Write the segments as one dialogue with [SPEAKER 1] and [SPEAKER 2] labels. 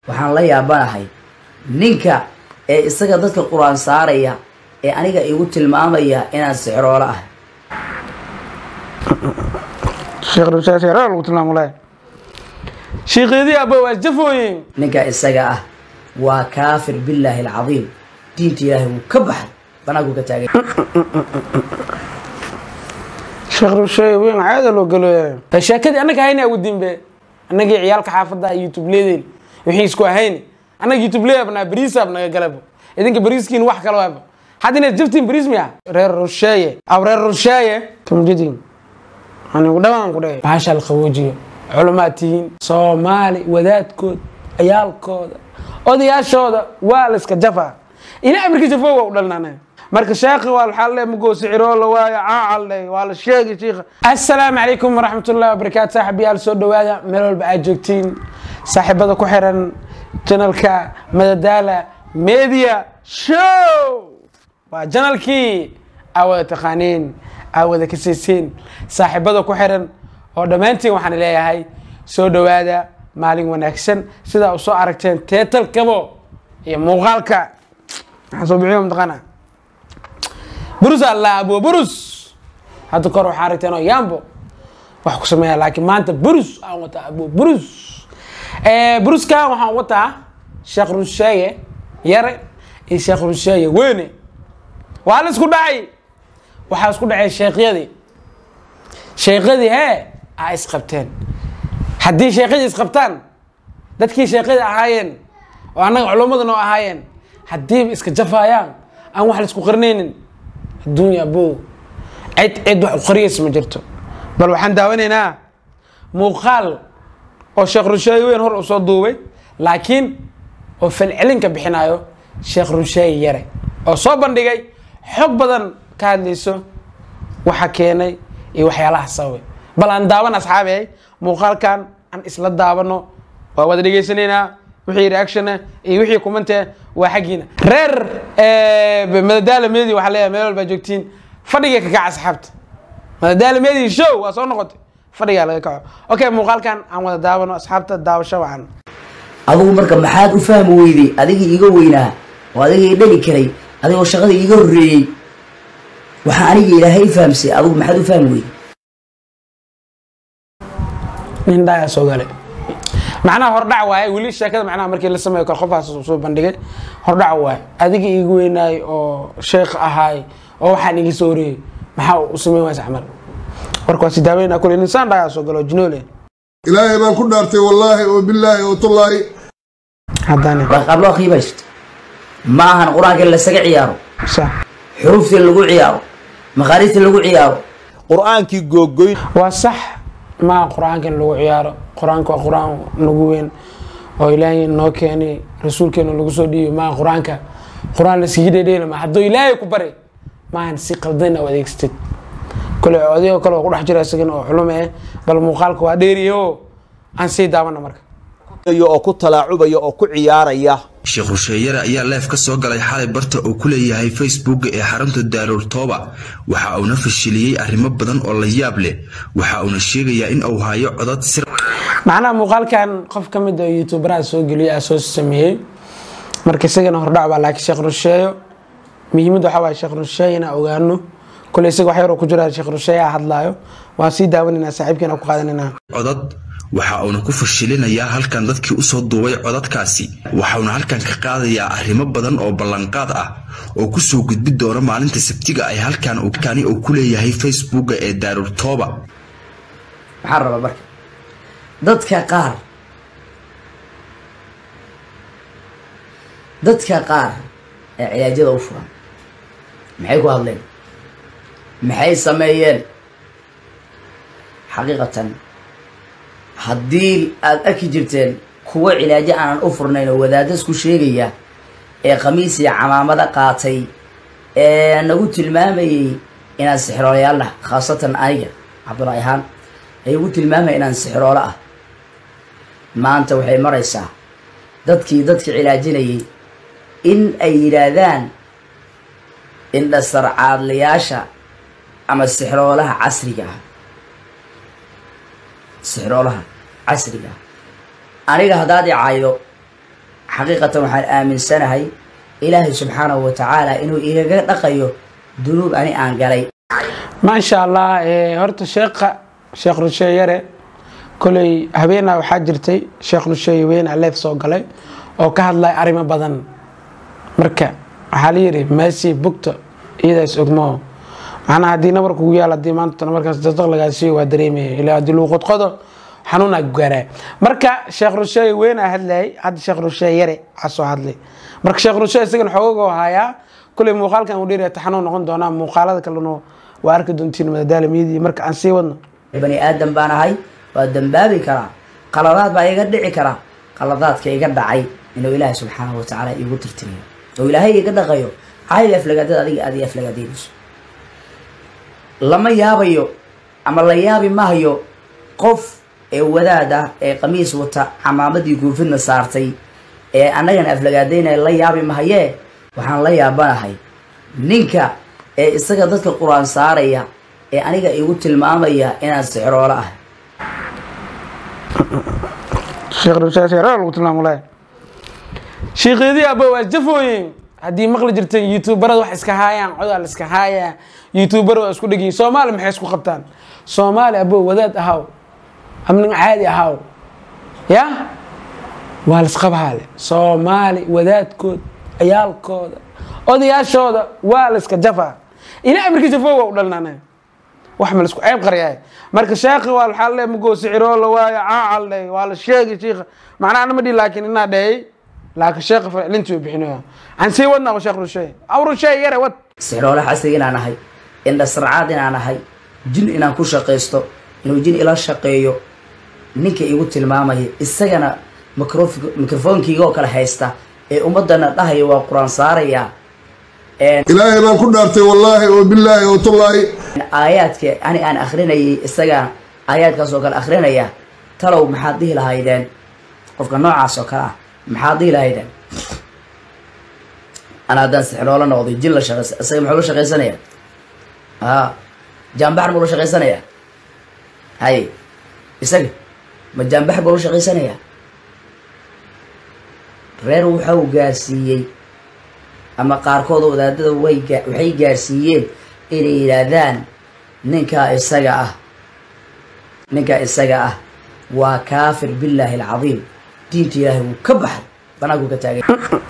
[SPEAKER 1] waxaan la yaabanahay ninka ee isaga dadka qur-aan saaraya ee aniga igu tilmaamaya inaan sixroolo ah
[SPEAKER 2] sheekh rushaas yaro lagu tilmaamo le shiiqeedii abba waa jafooyin
[SPEAKER 1] ninka isaga ah waa kaafir billaahi alcadiim diinta ilaahay wuu ka baxay banaanku ka taagay
[SPEAKER 2] sheekh rusheey weyn caada loo galo sheekadii annaga hayna ugu dimbe annagii ciyaalka xaafadda youtube leedeen wixii isku ahayn annaga youtube leebnaa bariisaab naga galabo idinka bariiskiin wax kale waaba hadda inaad jaftiin bariis miya reer rusheeye aw reer rusheeye kamjidin anigu dhawaan ku dhahay bahasha la qaboojiyo culumaad tihiin soomaali wadaadkood ciyaalkooda odayaashooda waa la iska jafaa ila amarka jafo waa u dhalnana marka sheekhi waa waxaa le magoo siciroo la waayo caacal le waa la sheegay shiikha assalaamu calaykum waraxmat ullahi wabarakaatu saaxiibayaal soo dhawaada meel walba aad joogtiin saaxiibada ku xiran janalka madadaala media show waa janalkii aa wada taqaaniin aa wada kasaysiin saaxiibada ku xiran oo dhammaantiin waxaan leeyahay soo dhawaada maalin wanaagsan sidaa u soo aragteen teetalkabo iyo muuqaalka waxaan soo bixiyo mataqaana burus alla abo burus hadda kor waxaa aragteen oo yambo wax ku sameeya laakiin maanta burus aan wataa abo burus buruskan waxaan wataa sheekh rusheeye yare iyo sheekh rusheeye weyne waa la isku dhacay waxaa isku dhacay sheekhyadii sheekhyadii hee a isqabteen haddii sheekhyadii isqabtaan dadkii sheekhyadii ahaayeen oo annaga culummada noo ahaayeen haddiiba iska jafaayaan aan wax la isku qarnaynin adduunya abo cid cid wax u qariyaysa ma jirto bal waxaan daawanaynaa muuqaal oo sheekh rusheeye weyn hor uu soo duubay laakiin oo falcelinka bixinayo sheekh rusheeye yare oo soo bandhigay xog badan ka hadlayso waxa keenay iyo waxyaalaha sababay bal aan daawan asxaabe muuqaalkan aan isla daawano waa wada dhegaysanaynaa wixii reactiona iyo wixii kumante waa xaggiina reer madadaala medi waxaa leeyahay meel walbaa joogtiin fadhiga ka kaca asxaabta madadaala medi show waa soo noqotay fadhigaa laga kaco okay muuqaalkan aan wada daawano asxaabta daawasho wacan
[SPEAKER 1] adigu marka maxaad u fahmi weyday adigii iga weynaa oo adigii dhali karay adigoo shaqada iiga horreeyey waxaa aniga ilaahay fahamsay adigu maxaad u fahmi weyday
[SPEAKER 2] nin dhaayaa soo galay macnaha hordhac waaye weli sheekada macnaha markii la sameeyo kale qofaas soo bandhigay hordhac waaye adiga iiga weynaay oo sheekh ahaay oo waxaan iga soo horeeyey maxaa u sameyn waysa camal marka waa si daaweynaa kule ninsaan dhaayaa soo galo jinoole
[SPEAKER 3] ilaahay baan ku dhaartay wallaahi oo bilaahi oo tullaahi
[SPEAKER 2] haddana
[SPEAKER 1] qaab loo qiimaysto ma ahan qur-aanka in lasaga ciyaaro
[SPEAKER 2] sax
[SPEAKER 1] xuruufta in lagu ciyaaro maqaariista lagu ciyaaro
[SPEAKER 4] qur-aankii googoyn
[SPEAKER 2] waa sax maa qur-aanka in lagu ciyaaro qur-aanka waa qur-aan nagu weyn oo ilaahay noo keenay rasuulkeena lagu soo dhiibi maa qur-aanka qur-aan lasigi dhedheela ma hadduu ilaahay ku bari maahan si qaldan u adeegsatid kole odayoo kale oo ku dhex jira isagana oo xulume eh bal muuqaalka waa dheeriye oo aan sii daawano marka
[SPEAKER 4] oo ku talaacubaya oo ku ciyaaraya
[SPEAKER 5] sheekh rusheeyare ayaa leef ka soo galay xalay barta uu ku leeyahay facebooka ee xarunta daarooltooba waxa uuna fashiliyey arrimo badan oo la yaab leh waxa uuna sheegayaa in uu hayo codad sir
[SPEAKER 2] macnaha muuqaalkan qof ka mid oo youtuberaha soo geliyay aa soo sameeyey marka isagana hordhac baa laakiin sheekh rusheeyo muhiimadda waxaa waaya sheekh rusheeye inaan ogaano kole isaga wax yaroo ku jira sheekh rusheeye aa hadlaayo waan sii daawanaynaa saaxiibkeena ku qaadanayna
[SPEAKER 5] codad waxa uuna ku fashilinayaa halkan dadkii usoo duubay codadkaasi waxauna halkan ka qaadayaa arrimo badan oo ballanqaad ah oo kusoo gudbi doona maalinta sabtiga ay halkan kani uu ku leeyahay facebooka ee daarurtooba
[SPEAKER 1] maxaan rabaa marka dadka qaar dadka qaar ee cilaajyada u furan maxay ku hadleen maxay sameeyeen xaqiiqatan haddii aada arki jirteen kuwo cilaajo aanan u furnayn oo wadaaddas ku sheegaya ee khamiis iyo camaamado qaatay ee nagu tilmaamayey inaan sixiroolayaal ah khaasatan aniga cabdulaahi ahaan ay ugu tilmaamaya inaan sixiroolo ah maanta waxay maraysaa dadkii dadka cilaajinayay in ay yidhaahdaan indhasarcaadlayaasha ama sixiroolaha casriga ah sixroolaha casriga aniga haddaad i caydo xaqiiqatan waxaan aaminsanahay ilaahay subxaanahu wa tacaala inuu igaga dhaqayo dunuub ani aan galay
[SPEAKER 2] maasha allah horta sheekha sheekh rusheeye yare koley habeenaa waxaa jirtay sheekh rusheeye weyn aleef soo galay oo ka hadlaya arrimo badan marka waxaa la yidhi meesii bugta iyadaas ogmoo macnaha haddii nabar kugu yaal haddii maanta markaas dadaq lagaasiiyo waa dareemaya ilaa haddii lagu qodqodo xanuunaa gaaraa marka sheekh rusheeye weynaa hadlayay hadda sheekh rusheeye yare aa soo hadlay marka sheekh rusheeye isagana xoogagoo hayaa kuley muuqaalkan uu dheeraya taxanuun noqon doonaa muuqaalada kalena waa arki doontiin madadaalamiyadii marka aan sii wadno
[SPEAKER 1] bani aadam baan ahay waa dambaabi karaa qaladaad baa iga dhici kara qaladaadka iga dhacay inuu ilaahay subxaanahu watacaala iigu tirtiriyo oo ilaahay iga dhaqayo cayl aflagaadada adiga aad i aflagaadaynayso lama yaabayo ama la yaabi mahayo qof ee wadaad ah ee qamiis wata camaamadii guufidna saartay ee annagana aflagaadaynaya la yaabi mahayee waxaan la yaabanahay ninka ee isaga dadka qur-aan saaraya ee aniga igu tilmaamaya inaan sixroolo ah
[SPEAKER 2] sheekh rusheeye sheekh lagu tilmaamulay shiiqyadii abba waa jafooyin haddii maqli jirteen youtuberada wax iska haayaan codaa la iska haayaa youtuber waa isku dhegiyin soomaali maxay isku qabtaan soomaali abo wadaad ahaw amnin caadi ahaw ya waa laisqabhaale soomaali wadaadkood ciyaalkooda odayaashooda waa la iska jafaa ila amarkii jafo waa u dhalnana wax ma laisku ceeb qaryaay marka sheekhi waa waxaa le magoo siciroo la waayo caacal dhe waa la sheegi shiikha macnaha anama dhihi laakiin inaa dhehey laakiin sheekha ficlintii u bixinayo aan sii wadnaa sheekh rusheey aw rusheey yare wad
[SPEAKER 1] sixroole xasig inaan ahay indhasarcaad inaan ahay jin inaan ku shaqaysto inuu jin ila shaqeeyo ninka igu tilmaamaya isagana microf- microfonkeyga oo kale haysta ee ummadana dhahaya waa qur-aan saaraya
[SPEAKER 3] ilaahay baan ku dhaartay wallaahi oo bilaahi oo tullaahi
[SPEAKER 1] aayaadka ani aan akrinayay isaga aayaadkaas oo kale akrinaya talow maxaad dhihi lahaydeen qofka noocaas oo kale ah maxaad dhihi lahaydeen ana haddaan sixroolo noqday jin la shaqeysa isaga muxuu la shaqaysanaya a jaambaxar buu la shaqaysanaya hay isaga ma jaambaxar buu la shaqaysanaya reer waxau gaarsiiyey ama qaarkood wadaadada way gaa- waxay gaarsiiyeen inay yidhaahdaan ninkaa isaga ah ninkaa isaga ah waa kaafir billaahi alcadiim diinta ilaahay wuu ka baxay banaanku ka taagay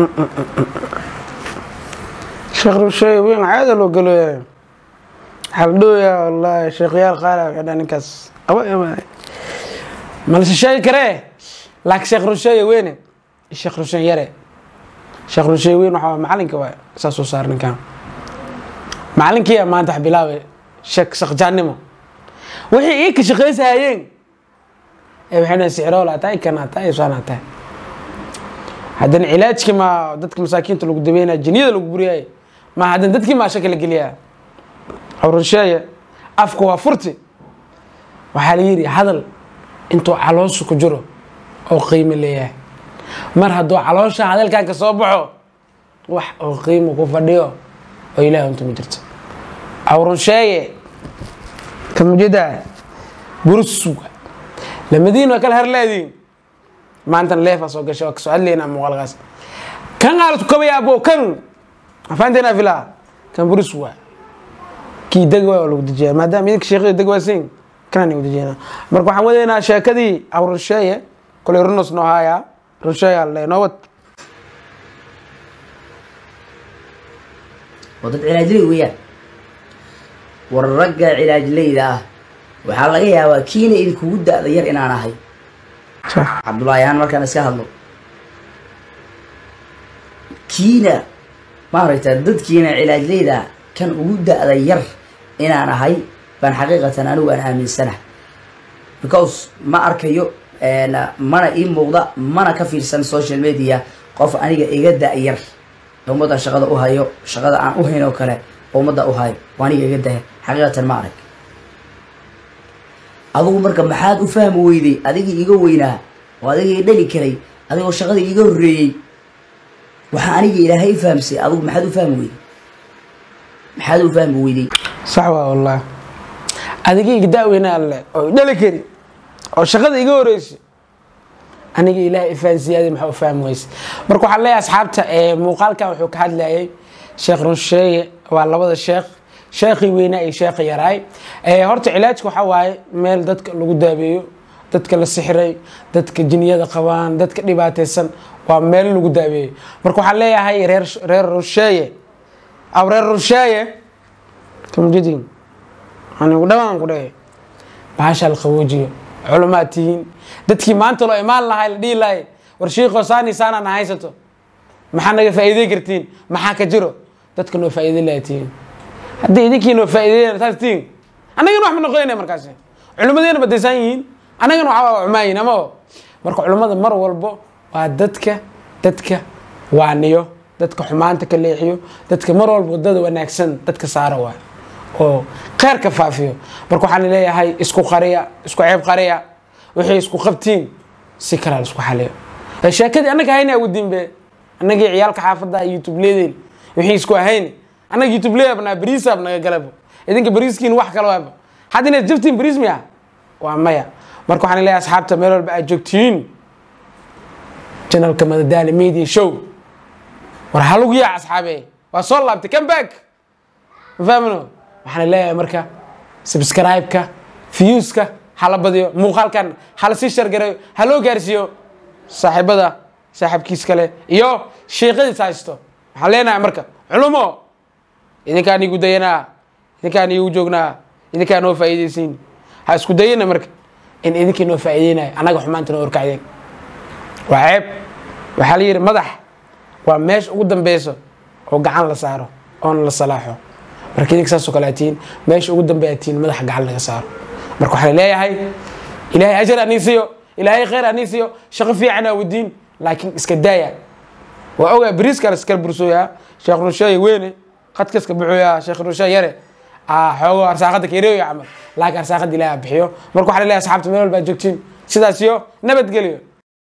[SPEAKER 2] sheekh rusheey weyn caada loo galoya waxaa la dhooyaa wallaahi sheekhayaal qaala waxay dhaha ninkaas aba ama ma la shisheegi karee laakiin sheekh rusheeye weyne sheekh rusheey yare sheekh rusheey weyn waxaa macalinka waa saa soo saar ninkan macalinkiiya maanta wax bilaabe sheek shaqjaannimo wixii ii ka shaqaysahayeen ee waxay dhahan sixrool aa tahay kan aa tahay saan aa tahay haddana cilaajkii maa dadka masaakiinta lagu daweynaya jiniyada lagu buriyay ma haddana dadkii maa shaka la geliyaa awrasheeye afka waa furti waxaa la yidhi hadal intuu caloosha ku jiro oo qiimo leeyahay mar hadduu caloosha hadalkan ka soo baxo wax oo qiimo ku fadhiyo oo ilaah unta ma jirto awrasheeye kamujida buruswa lamadiin waa kala harleediin maantana leefaa soo gashay waa kasoo hadlaynaa muuqaalkaas kan aalasku kabaya abo kan afaanteena filaa kan buris waa kii deg waa lagu dejiyaa maadaama idinka sheekada deg waasin kanaan igu dejiyana marka waxaan wadaynaa sheekadii awrasheeye koley runos noo haayaa rusheeyaa le noowad
[SPEAKER 1] oo dad cilaajley weeyaan war ragga cilaajleyda ah waxaa laga yaabaa kiina idinkugu da-da yar inaan ahay cabdullaahi ahaan markaan iska hadlo kiina maaragta dadkiina cilaajleyda kan ugu da-da yar inaan ahay baan xaqiiqatan anigu aan aaminsanahay because ma arkayo mana ii muuqda mana ka fiirsan social media qof aniga iga da-yar ee ummadda shaqada u hayo shaqada aan u hayn oo kale oo ummadda u hayo oo aniga iga daya xaqiiqatan ma arag adigu marka maxaad u fahmi weyday adigii iga weynaa oo adigii dhali karay adigoo shaqada iga horreeyey waxaa aniga ilaahay fahamsay adigu maxaad u fahmi weyday maxaad u fahmi weyday
[SPEAKER 2] sax waa wallah adiga iga da-weyna alle oo dhali kari oo shaqada iga horeysay aniga ilaahay ifahansiyaadi maxaa u fahmi weyse marka waxaan leeyahay asxaabta muuqaalkan wuxuu ka hadlayay sheekh runsheeye waa labada sheekh sheekhii weynaa iyo sheekhi yaraay horta cilaajka waxaa waaye meel dadka lagu daabeeyo dadka la sixiray dadka jiniyada qabaan dadka dhibaataysan waa meel lagu daabeeyo marka waxaan leeyahay reer reer runsheeye aw reer runsheeye kamjidin anigu dhamaan ku dhahe bahasha la qaboojiyo culumaad tihiin dadkii maanta loo imaan lahay la dhihi lahay war shiikoo saani saanana haysato maxaa naga faa'iidey kartiin maxaa ka jiro dadka noo faa'iidey laha tihiin haddii idinkii noo faa'iideyn saas tihiin annagana wax ma noqonayna markaasi culimadeena badaysan yihiin annagana waxaa cumaayin ama marka culimmada mar walbo waa dadka dadka waaniyo dadka xumaanta ka leexiyo dadka mar walba wadada wanaagsan dadka saara waay oo kheyrka faafiyo marka waxaan leeyahay isku qariya isku ceeb qariya wixii isku qabtiin si kalaa isku xaliyo sheekadii annaga hayna ugu dimbe annagii ciyaalka xaafadda youtube leedeen wixii isku ahayn annaga youtube leebnaa bariisaab naga galabo idinka bariiskiin wax kale waaba hadda inaad jabtiin bariis miya waa maya marka waxaan leeyahay asxaabta meel walba aad joogtiin janalka madadaali media show war halugu yaa asxaabe waa soo laabtay come back ma fahmino waxaan leeyahay marka subscribe-ka viewska hala badiyo muuqaalkan hala sii shargareeyo ha loo gaarsiiyo saaxiibada saaxiibkiis kale iyo sheekadiis haysto waxaan leenahay marka culumo idinkaan igu dayanaa idinkaan igu joognaa idinkaan noo faa'iidaysiin ha isku dayana marka in idinkii noo faa'iideynayo annaga xumaanta noo orkacdeen waa ceeb waxaa la yidhi madax waa meesha ugu dambeyso oo gacan la saaro oona la salaaxo marka idinka saasoo kale atiin meesha ugu dambe atiin madaxa gacan laga saaro marka waxaa leeyahay ilaahay ajar anii siiyo ilaahay khayr anii siiyo shaqo fiican aa wadiin laakiin iska daaya waa ogaa bariis kale iskala bursooyaa sheekh runsheeye weyne qadka iska buxooyaa sheekh runsheeye yare xoogo arsaaqada kereeyo camal laakiin arsaaqada ilaahay bixiyo marka waxaa leeyahay asxaabta meel walba joogtiin sidaas iyo nabadgelyo